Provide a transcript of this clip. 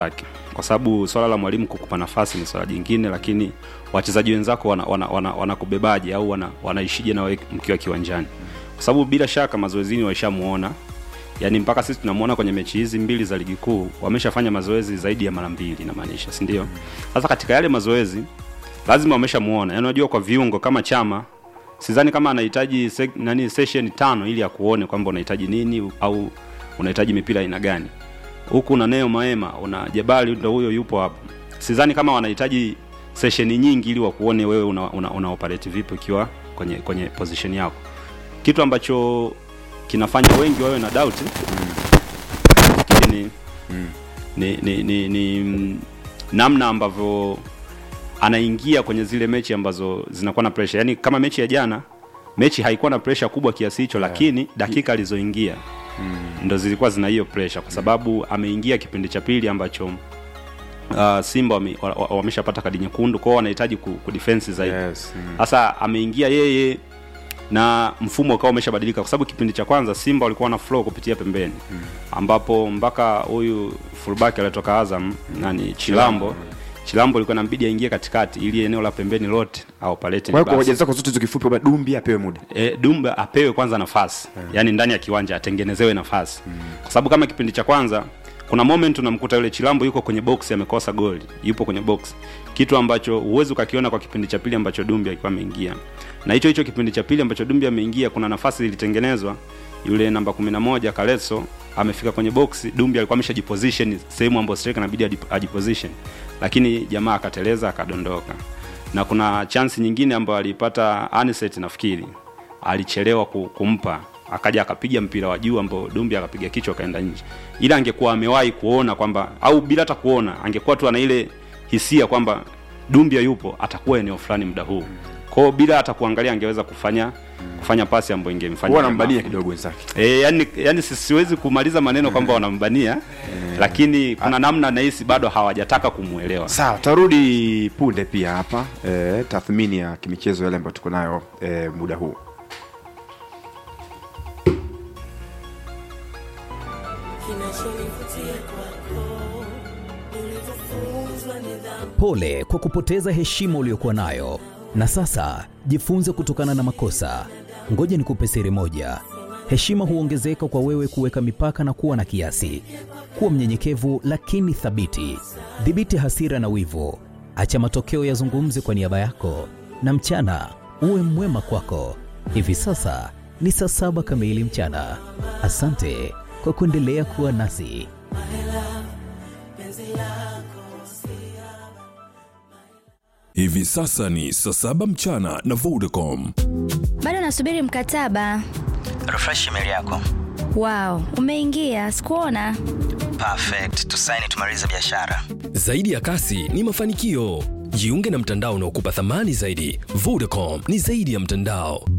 yake kwa sababu swala la mwalimu kukupa nafasi ni swala jingine lakini wachezaji wenzako wanakubebaje wana, wana, wana au wana, wanaishije na wewe mkiwa kiwanjani kwa sababu bila shaka mazoezini waishamuona yaani mpaka sisi tunamuona kwenye mechi hizi mbili za ligi kuu wameshafanya mazoezi zaidi ya mara mbili inamaanisha si ndio sasa katika yale mazoezi lazima wameshamuona yaani unajua kwa viungo kama chama sidhani kama anahitaji se, nani session tano ili akuone kwamba unahitaji nini au unahitaji mipira aina gani huku una neo maema una jebali ndo huyo yupo hapo sidhani kama wanahitaji sesheni nyingi ili wakuone wewe una, una, una operate vipi ukiwa kwenye kwenye position yako kitu ambacho kinafanya wengi wawe na doubt nafikiri ni, ni, ni, ni, ni mm, namna ambavyo anaingia kwenye zile mechi ambazo zinakuwa na pressure yaani kama mechi ya jana mechi haikuwa na pressure kubwa kiasi hicho lakini dakika alizoingia ndo zilikuwa zina hiyo pressure kwa sababu ameingia kipindi cha pili ambacho uh, simba wame- wa- wa- wameshapata kadi nyekundu kwao wanahitaji ku, kudefense zaidi Yes, mm. sasa ameingia yeye na mfumo ukawa umeshabadilika kwa sababu kipindi cha kwanza simba walikuwa na flow kupitia pembeni ambapo mpaka huyu fullback aliyetoka azam nani chilambo chilambo ilikuwa nambidi aingie katikati ili eneo la pembeni lote au palete kwa hiyo kwa hoja zako zote hizo kifupi kwamba dumbi apewe muda e, Dumba apewe kwanza nafasi yeah. yani ndani ya kiwanja atengenezewe nafasi mm. kwa sababu kama kipindi cha kwanza kuna moment unamkuta yule Chilambo yuko kwenye box amekosa goli yupo kwenye box kitu ambacho huwezi ukakiona kwa kipindi cha pili ambacho Dumbi alikuwa ameingia na hicho hicho kipindi cha pili ambacho Dumbi ameingia kuna nafasi ilitengenezwa yule namba 11 Kaleso amefika kwenye box Dumbi alikuwa ameshajiposition sehemu ambayo striker inabidi aji- ajiposition lakini jamaa akateleza akadondoka na kuna chance nyingine ambayo aliipata Aniset nafikiri alichelewa ku- kumpa akaja akapiga mpira wa juu ambao Dumbi akapiga kichwa akaenda nje. Ila angekuwa amewahi kuona kwamba au bila hata kuona, angekuwa tu ana ile hisia kwamba Dumbi yupo atakuwa eneo fulani muda huu. Kwa hiyo bila hata kuangalia angeweza kufanya kufanya pasi ambayo ingemfanya huwa jamaa anambania afunge. kidogo wenzake E, yani, yani si- siwezi kumaliza maneno kwamba wanambania lakini kuna namna nahisi bado hawajataka kumwelewa. sawa tarudi punde pia hapa e, tathmini ya kimichezo yale ambayo tuko nayo e, muda huu kinachonivutia kwako ulivyofunzwa nidhamu Pole kwa kupoteza heshima uliyokuwa nayo, na sasa jifunze kutokana na makosa. Ngoja nikupe siri moja: heshima huongezeka kwa wewe kuweka mipaka na kuwa na kiasi. Kuwa mnyenyekevu lakini thabiti. Dhibiti hasira na wivu, acha matokeo yazungumze kwa niaba yako, na mchana uwe mwema kwako. Hivi sasa ni saa saba kamili mchana. Asante kwa kuendelea kuwa nasi. Hivi sasa ni saa saba mchana na Vodacom. bado nasubiri mkataba refresh email yako wow umeingia sikuona perfect tusaini tumalize biashara Zaidi ya kasi ni mafanikio. Jiunge na mtandao unaokupa thamani zaidi. Vodacom ni zaidi ya mtandao.